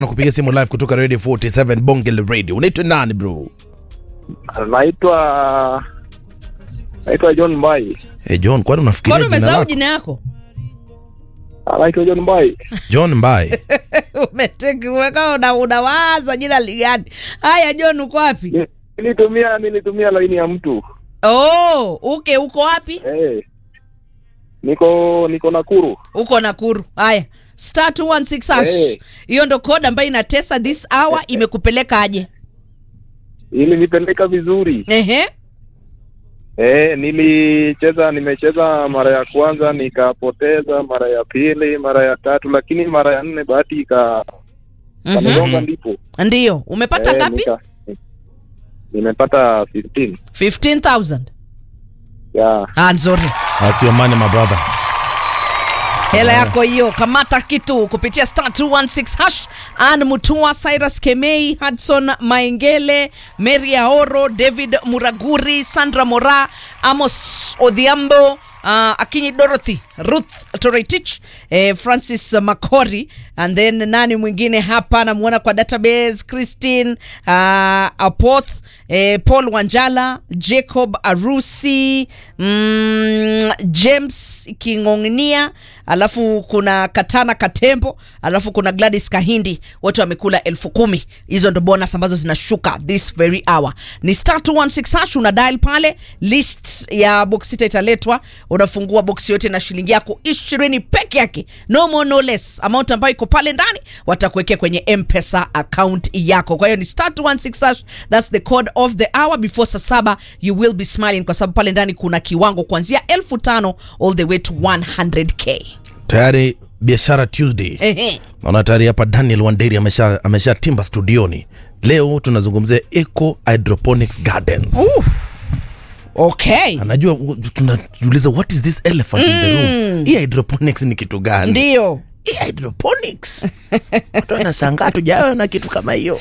nakupiga simu live kutoka Radio 47 Bonge la Radio. Unaitwa nani bro? Naitwa naitwa John Mbai. Hey John, kwani unafikiria Mbona jina umesahau lako? jina yako? Naitwa John Mbai. John Mbai. Umeteka una unawaza jina ligani? Haya John uko wapi? Ni- Nilitumia nilitumia laini ya mtu. Oh, uke uko wapi? Eh. Niko niko Nakuru. Uko Nakuru. Haya. Star 216 hash. Eh. Hiyo ndo code ambayo inatesa this hour imekupeleka aje? Ili nipeleka vizuri. Ehe. Eh, nilicheza nimecheza mara ya kwanza nikapoteza, mara ya pili, mara ya tatu, lakini mara ya nne bahati ika Mhm. kanigonga ndipo. Ndio. Umepata Eh, ngapi? nika- Nimepata 15. 15000. Ya. Ah, nzuri. That's your money my brother. hela yako hiyo kamata kitu kupitia star 216 hash an mutua cyrus kemei hudson maengele mary aoro david muraguri sandra mora amos odhiambo uh, akinyi dorothy ruth toretich eh, francis macori and then nani mwingine hapa namwona kwa database christine uh, apoth eh, paul wanjala jacob arusi mm, james kingongnia alafu kuna katana katembo alafu kuna gladys kahindi wote wamekula elfu kumi hizo ndo bonus ambazo zinashuka this very hour ni star 216 hash una dial pale list ya box sita italetwa unafungua box yote na shilingi yako ishirini peke yake no more no less amount ambayo iko pale ndani watakuwekea kwenye mpesa account yako kwa hiyo ni star 216 hash that's the code of the hour before saa saba you will be smiling kwa sababu pale ndani kuna kiwango kuanzia elfu tano all the way to 100k Tayari biashara Tuesday. Ehe. Naona tayari hapa Daniel Wanderi amesha amesha timba studioni. Leo tunazungumzia Eco Hydroponics Gardens. okay Anajua tunajiuliza what is this elephant in the room? Hii hydroponics ni kitu gani? ndio Hii hydroponics. Watu wanashangaa tujawa na kitu kama hiyo.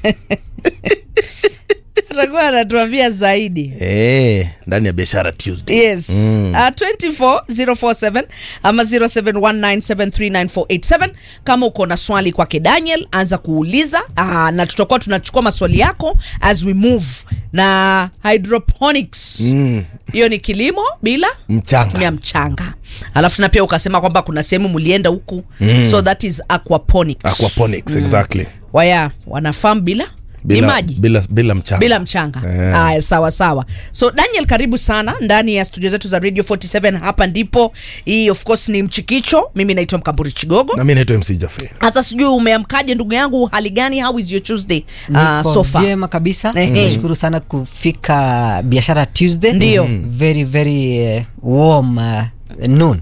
atakuwa anatuambia zaidi Eh, ndani ya biashara Tuesday. yes mm. uh, 24047 ama 0719739487 kama uko na swali kwake daniel anza kuuliza uh, na tutakuwa tunachukua maswali yako as we move na hydroponics hiyo ni kilimo bila Mchanga. ya mchanga alafu na pia ukasema kwamba kuna sehemu mlienda huku mm. so that is aquaponics Aquaponics, exactly. waya wanafam bila, Bila, ni maji bila, bila mchanga. bila mchanga Eh. haya sawa sawa so daniel karibu sana ndani ya studio zetu za radio 47 hapa ndipo hii of course ni mchikicho mimi naitwa mkamburi chigogo Na mimi naitwa MC Jaffe. hasa sijui umeamkaje ndugu yangu hali gani how is your tuesday uh, Niko so far vyema kabisa Ehe. nashukuru sana kufika biashara tuesday Ndio. very very uh, warm uh, noon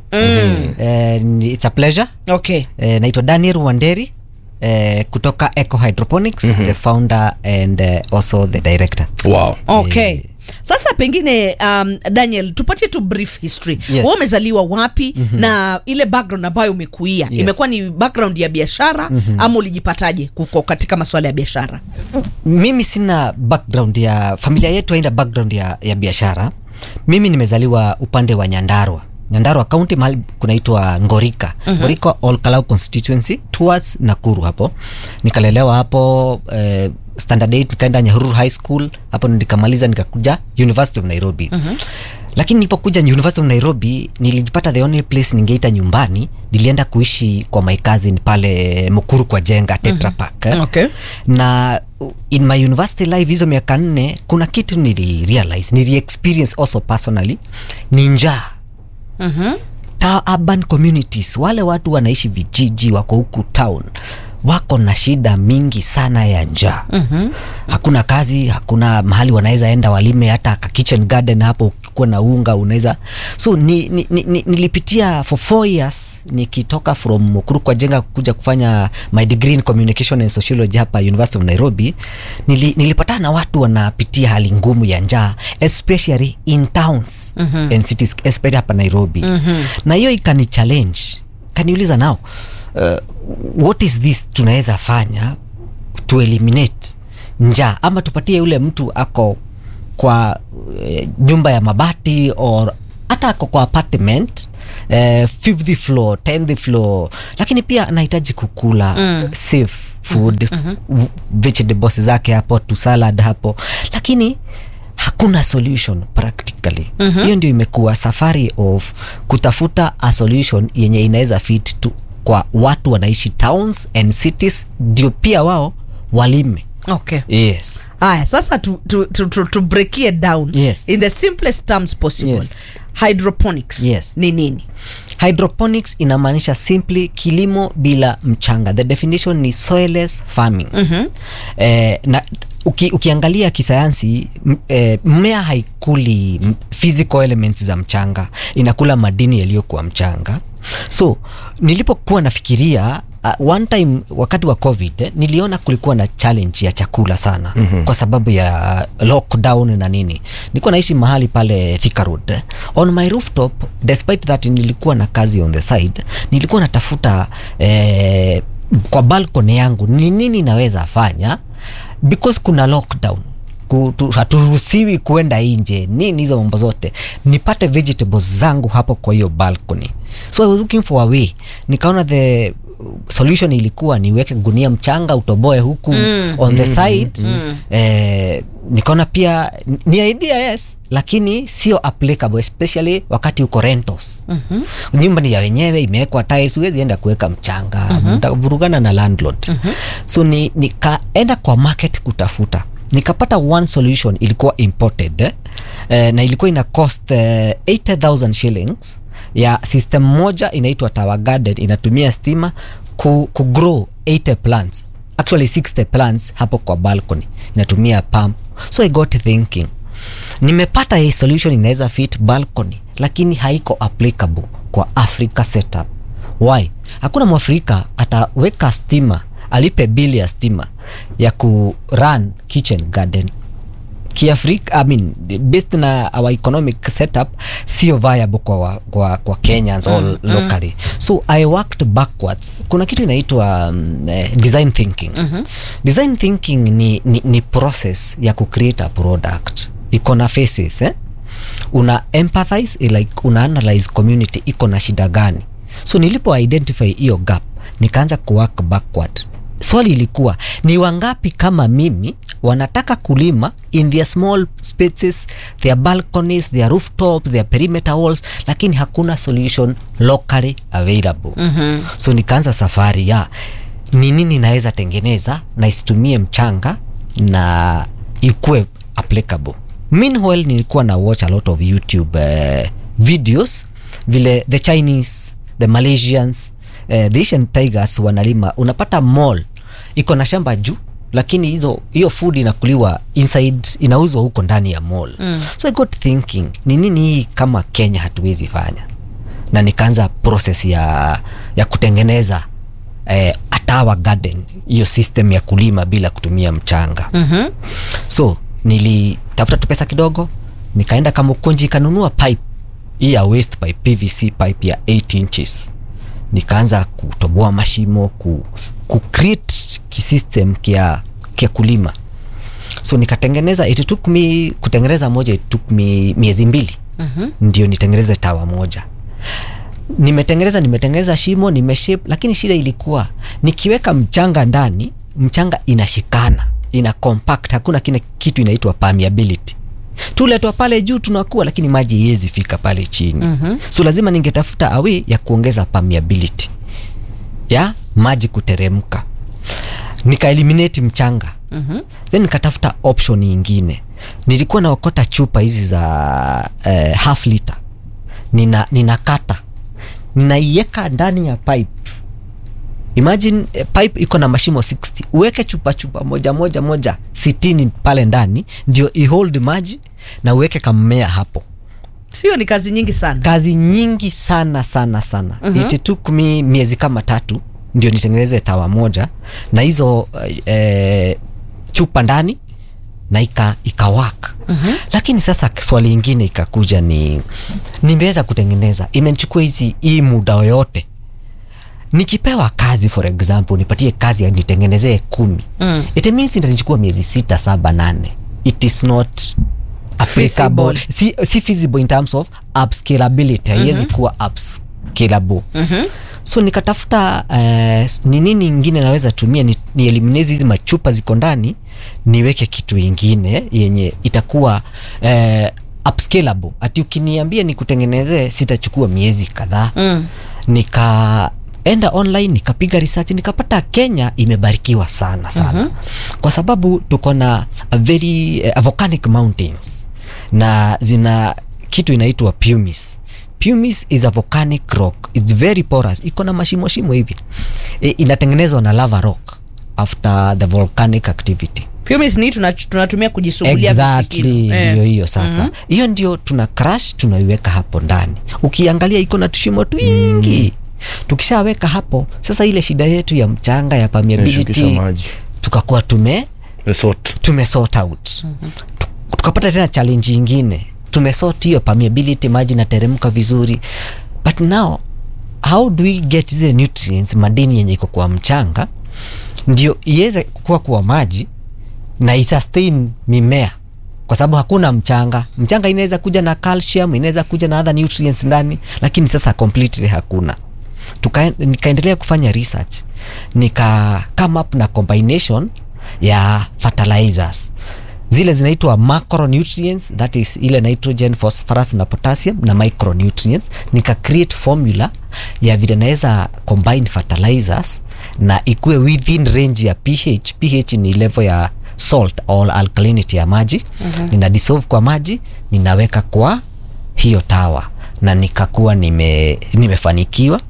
uh, it's a pleasure okay uh, naitwa daniel wanderi uh, kutoka eco hydroponics the founder and uh, also the director Wow. okay sasa pengine um, daniel tupatie tu brief history Yes. Wewe umezaliwa wapi mm-hmm. na ile background ambayo umekuia Yes. imekuwa ni background ya biashara mm-hmm. ama ulijipataje kuko katika masuala ya biashara mimi sina background ya familia yetu haina background ya, ya biashara mimi nimezaliwa upande wa nyandarwa nyandarwa county mahali kunaitwa ngorika uh-huh. ngorika olkalau constituency towards nakuru hapo nikalelewa hapo eh, standard 8 nikaenda nyahururu high school hapo nikamaliza nikakuja university of nairobi uh-huh lakini nilipokuja university of nairobi nilijipata the only place ningeita nyumbani nilienda kuishi kwa my cousin pale mukuru kwa jenga tetra Pak, eh okay. na in my university life hizo miaka nne kuna kitu nili realize nili experience also personally ni njaa Mhm. ta urban communities wale watu wanaishi vijiji wako huku town wako na shida mingi sana ya njaa mm-hmm. hakuna kazi hakuna mahali wanaweza enda walime hata ka kitchen garden hapo ukikuwa na unga unaweza so ni, ni, ni, ni, nilipitia for four years nikitoka from Mukuru kwa jenga kuja kufanya my degree in communication and sociology hapa University of Nairobi nili, nilipatana na watu wanapitia hali ngumu ya njaa especially in towns mm-hmm. and cities especially hapa Nairobi mm-hmm. na hiyo ikani challenge kaniuliza nao uh, what is this tunaweza fanya to eliminate njaa ama tupatie yule mtu ako kwa eh, nyumba ya mabati or hata ako kwa apartment eh, fifth floor tenth floor lakini pia anahitaji kukula mm. safe food v- vegetables zake hapo tu salad hapo lakini hakuna solution practically hiyo ndio imekuwa safari of kutafuta a solution yenye inaweza fit tu kwa watu wanaishi towns and cities ndio pia wao walime okay yes haya sasa tu, tu, tu, tu, tu break it down Yes. in the simplest terms possible Yes. hydroponics Yes. ni nini hydroponics inamaanisha simply kilimo bila mchanga the definition ni soilless farming mm-hmm. eh, na uki, ukiangalia kisayansi m- eh, mmea haikuli m- physical elements za mchanga inakula madini yaliyokuwa mchanga so nilipokuwa nafikiria uh, one time wakati wa covid eh, niliona kulikuwa na challenge ya chakula sana mm-hmm. kwa sababu ya lockdown na nini nilikuwa naishi mahali pale Thika Road eh. on my rooftop despite that nilikuwa na kazi on the side nilikuwa natafuta eh, kwa balcony yangu ni nini naweza fanya because kuna lockdown Ku- tu- haturuhusiwi kuenda nje nini hizo mambo zote nipate vegetables zangu hapo kwa hiyo balcony so I was looking for a way nikaona the solution ilikuwa niweke gunia mchanga utoboe huku mm. on the side mm. eh, nikaona pia ni idea yes lakini sio applicable especially wakati uko rentals mm-hmm. nyumba ni ya wenyewe imewekwa tiles huwezi enda kuweka mchanga mm-hmm. mtavurugana na landlord mm-hmm. so ni nikaenda kwa market kutafuta nikapata one solution ilikuwa imported eh? Eh, na ilikuwa ina cost eh, 80000 shillings ya system moja inaitwa Tower Garden inatumia stima ku, ku grow 80 plants actually 60 plants hapo kwa balcony inatumia pump so I got thinking nimepata hii solution inaweza fit balcony lakini haiko applicable kwa Africa setup why hakuna mwafrika ataweka stima alipe bili ya stima ya ku run kitchen garden kiafrika I mean, based na our economic setup sio viable kwa, wa- kwa, kwa kenyans mm, all locally so i worked backwards kuna kitu inaitwa um, eh, design thinking mm-hmm. design thinking ni, ni, ni process ya kucreate a product iko na faces eh? una empathize eh, like una analyze community iko na shida gani so nilipo identify hiyo gap nikaanza kuwork backward swali ilikuwa ni wangapi kama mimi wanataka kulima in their small spaces their balconies their rooftops their perimeter walls lakini hakuna solution locally available mm-hmm. so nikaanza safari ya ni nini naweza tengeneza na isitumie mchanga na ikuwe applicable meanwhile nilikuwa na watch a lot of youtube uh, videos vile the chinese the malaysians uh, the asian tigers wanalima unapata mall iko na shamba juu lakini hizo hiyo food inakuliwa inside inauzwa huko ndani ya mall mm. so i got thinking ni nini hii kama kenya hatuwezi fanya na nikaanza process ya ya kutengeneza eh, atawa garden hiyo system ya kulima bila kutumia mchanga mm-hmm. so nilitafuta tu pesa kidogo nikaenda kamukunji ikanunua pipe hii ya waste pipe pvc pipe ya 8 inches nikaanza kutoboa mashimo ku, ku create kisystem kia, kia kulima so nikatengeneza it took me kutengeneza moja it took me miezi mbili mm-hmm. ndio nitengeneze tawa moja nimetengeneza nimetengeneza shimo nimeshape lakini shida ilikuwa nikiweka mchanga ndani mchanga inashikana ina compact hakuna kile kitu inaitwa permeability tuletwa pale juu tunakuwa lakini maji iwezi fika pale chini mm-hmm. so lazima ningetafuta awi ya kuongeza permeability ya maji kuteremka nikaeliminate mchanga mm-hmm. then nikatafuta option nyingine nilikuwa naokota chupa hizi za eh, half liter nina ninakata ninaiweka ndani ya pipe imagine eh, pipe iko na mashimo 60 uweke chupa chupa moja moja moja sitini pale ndani ndio ihold maji na uweke kammea hapo sio ni kazi nyingi sana kazi nyingi sana sana sana mm-hmm. it took me miezi kama tatu ndio nitengeneze tawa moja na hizo eh, chupa ndani na ika, ikawak mm-hmm. lakini sasa swali ingine ikakuja ni nimeweza kutengeneza imenichukua hizi hii muda yoyote nikipewa kazi for example nipatie kazi ya nitengenezee kumi mm. it means itanichukua miezi sita saba nane it is not applicable si, si feasible in terms of upscalability haiwezi mm-hmm. kuwa upscalable mm-hmm. so nikatafuta uh, ni nini ingine naweza tumia ni, ni eliminate hizi machupa ziko ndani niweke kitu ingine yenye itakuwa uh, upscalable ati ukiniambia nikutengenezee sitachukua miezi kadhaa Mm. nikaenda online nikapiga research nikapata kenya imebarikiwa sana sana mm-hmm. kwa sababu tuko na a very uh, volcanic mountains na zina kitu inaitwa pumice pumice is a volcanic rock its very porous iko na mashimo shimo hivi e, inatengenezwa na lava rock after the volcanic activity pumice ni tuna- tunatumia kujisugulia exactly visikino. Eh. ndio hiyo sasa hiyo mm-hmm. ndio tuna crash tunaiweka hapo ndani ukiangalia iko na tushimo twingi mm. tukishaweka hapo sasa ile shida yetu ya mchanga ya Inashukisha permeability maji. tukakuwa tume Resort. tumesort out mm-hmm. tukapata tena challenge ingine tumesort hiyo permeability maji nateremka vizuri but now how do we get zile nutrients madini yenye iko kwa mchanga ndio iweze kukua kwa maji na isustain mimea kwa sababu hakuna mchanga mchanga inaweza kuja na calcium inaweza kuja na other nutrients ndani lakini sasa completely hakuna Tuka, nikaendelea kufanya research nika come up na combination ya fertilizers zile zinaitwa macronutrients that is ile nitrogen phosphorus na potassium na micronutrients nika create formula ya vile naweza combine fertilizers na ikuwe within range ya ph ph ni level ya salt or alkalinity ya maji mm-hmm. nina dissolve kwa maji ninaweka kwa hiyo tawa na nikakuwa nime, nimefanikiwa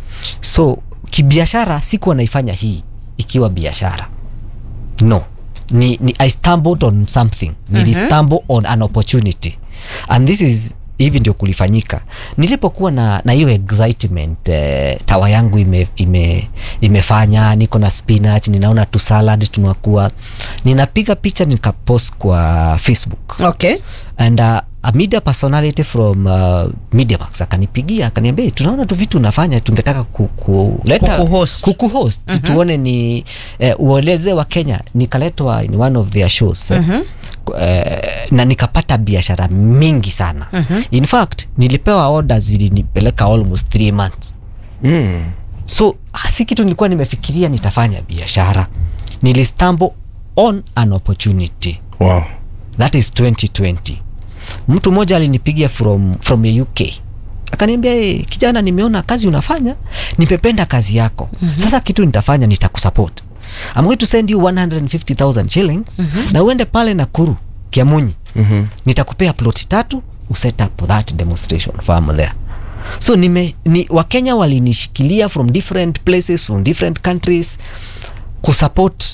so kibiashara sikuwa naifanya hii ikiwa biashara no ni, ni i stumbled on something nili mm-hmm. stumble on an opportunity and this is hivi ndio kulifanyika nilipokuwa na na hiyo excitement eh, tawa yangu ime, ime, imefanya niko na spinach ninaona tu salad tunakuwa ninapiga picha nikapost kwa facebook okay and uh, a media personality from uh, mediamax akanipigia akaniambia "Hey, tunaona tu vitu unafanya tungetaka ku- kuleta Kukuhost. kukuhost mm-hmm. tuone ni eh, ueleze wa kenya nikaletwa in one of their shows mm-hmm. eh, na nikapata biashara mingi sana mm-hmm. in fact nilipewa order zilinipeleka almost three months Mm. so si kitu nilikuwa nimefikiria nitafanya biashara nilistumble on an opportunity Wow. that is 2020 mtu mmoja alinipigia from, from the uk akaniambia hey, kijana nimeona kazi unafanya nimependa kazi yako mm-hmm. sasa kitu nitafanya nitakusupport I'm going to send you 150000 shillings mm-hmm. na uende pale nakuru kiamunyi mm-hmm. nitakupea plot tatu uset up that demonstration farm there so nime, ni, wakenya walinishikilia from different places from different countries kusupport